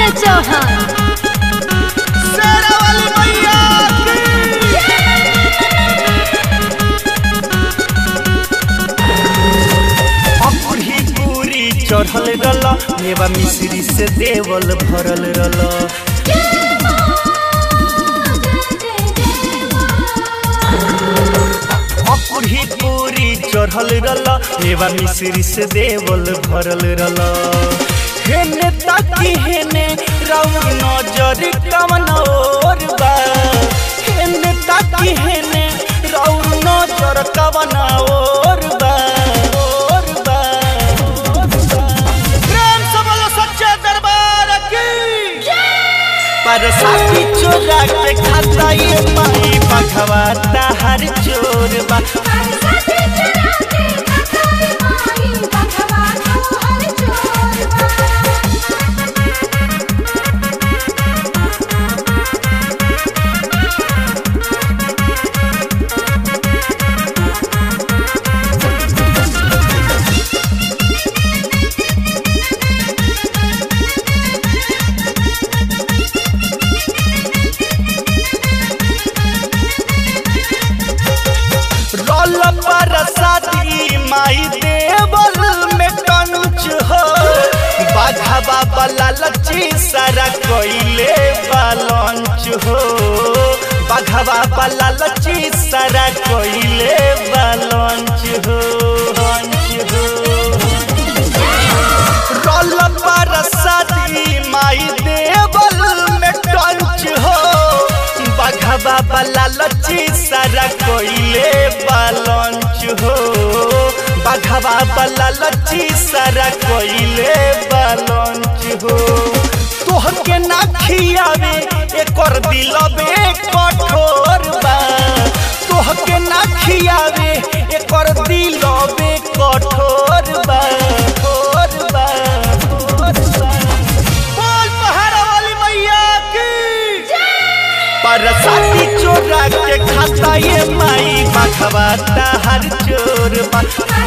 संजय चौहान शेरा वाली मैया की अकुरी पूरी चढ़ल रल मेवा मिश्री से देवल भरल रल अकुरी पूरी चढ़ल रल मेवा मिश्री से देवल भरल रल हेने ताकी हेने राउर नजर कवन और बा हेने ताकी हेने राउर नजर कवन और बा और बा और बा प्रेम से बोलो सच्चे दरबार की पर साथी चोरा के खाता ये माई भगवाता हर चोर बा रोल पर साथी माई देवल में कंच हो बाघा बाला लची सारा कोइले बालंच हो बाघा बाला लची सारा कोइले बालंच हो लंच हो रोल पर साथी माई देवल में टंच हो बघवा वाला लची सारा कोइले बालंच हो बघवा वाला लची सारा कोइले बालंच हो तोहर के ना खियावे एकर दिलबे कठोर बा तोहर के ना खियावे एकर दिलबे कठोर बा कठोर बा कठोर बा बोल पहाड़ा वाली मैया की पर साथी चोरा के खाता ये माई बखवाता हर चोर बा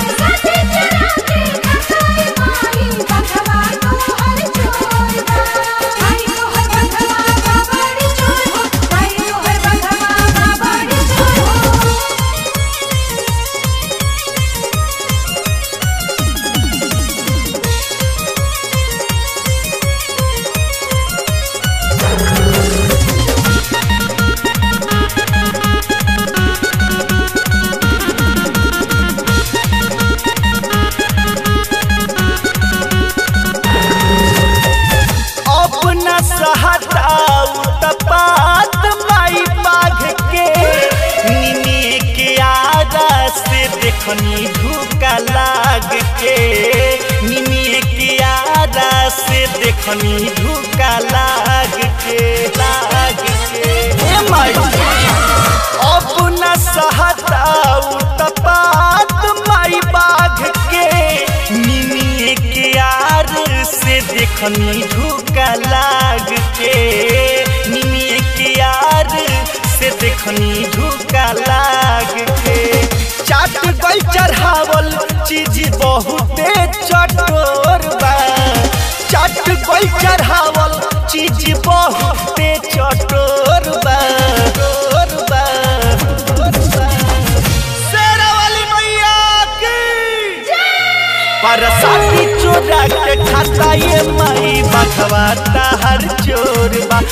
अपना सहताऊ तपात माई बाघ के निने के आगा से देखनी धूका लाग के निने के आगा से देखनी धूका लाग के लाग के ए माई अपना सहताऊ तपात माई बाघ के निमिए के यार से देखनी धूका लाग के निमिए के यार से देखनी धूका लाग के चाट गई चढ़ावल चीज बहुते चटोर बा चाट गई चढ़ावल चीज बहुते चटोर बा चटोर बा चटोर बा। शेरा वाली मैया की पर साथी चोरा के खाता ये माई बखवाता हर चोर बा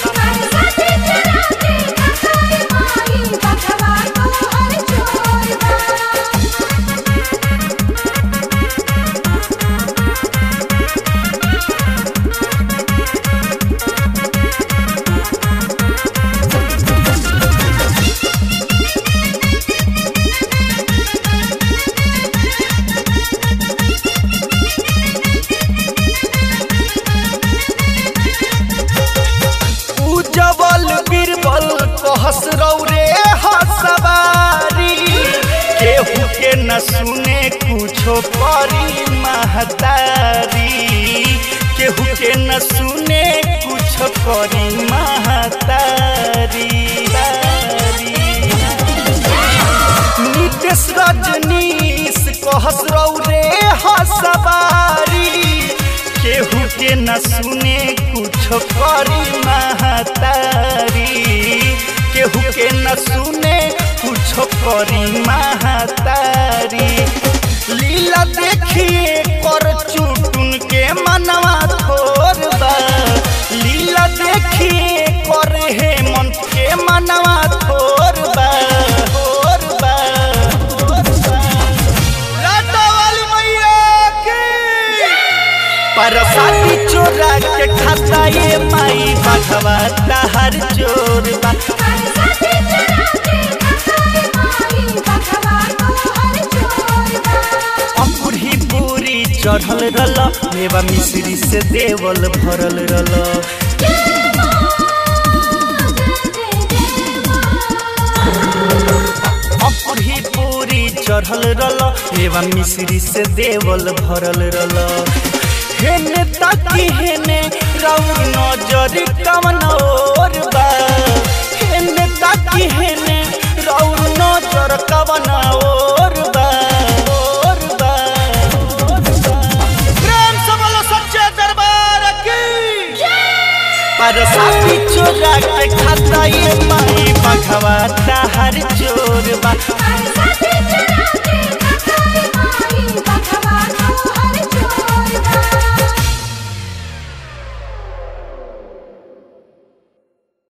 उजवल बीरबल कहस रौरे हसवारी केहू के न सुने कुछो करी महतारी केहू के न सुने कुछो करी महतारी नितेश रजनीश कहस रौरे हसवारी केहू के न सुने कुछ करी महतारी केहू के न सुने कुछ करी महतारी लीला देखिए कर चुटुन के मनवा थोर बा लीला देखिए कर हे मन के मनवा थोर बा थोर बा थोर बा लाटा वाली मैया की परसादी चोरा के खाता ये माई बाघवा हर चोर बा परसादी चुरा के खाए माई बघवा तोहर चोरबा अकुरी पूरी चढ़ल रल मेवा मिश्री से देवल भरल रल अकुरी पूरी चढ़ल रल मेवा मिश्री से देवल भरल रल हेने ताकी हेने राउर नजर कवन और बा हेने ताकी हेने राउर नजर कवन और बा और बा और बा प्रेम से बोलो सच्चे दरबार की पर साथी चोरा के खाता ये माई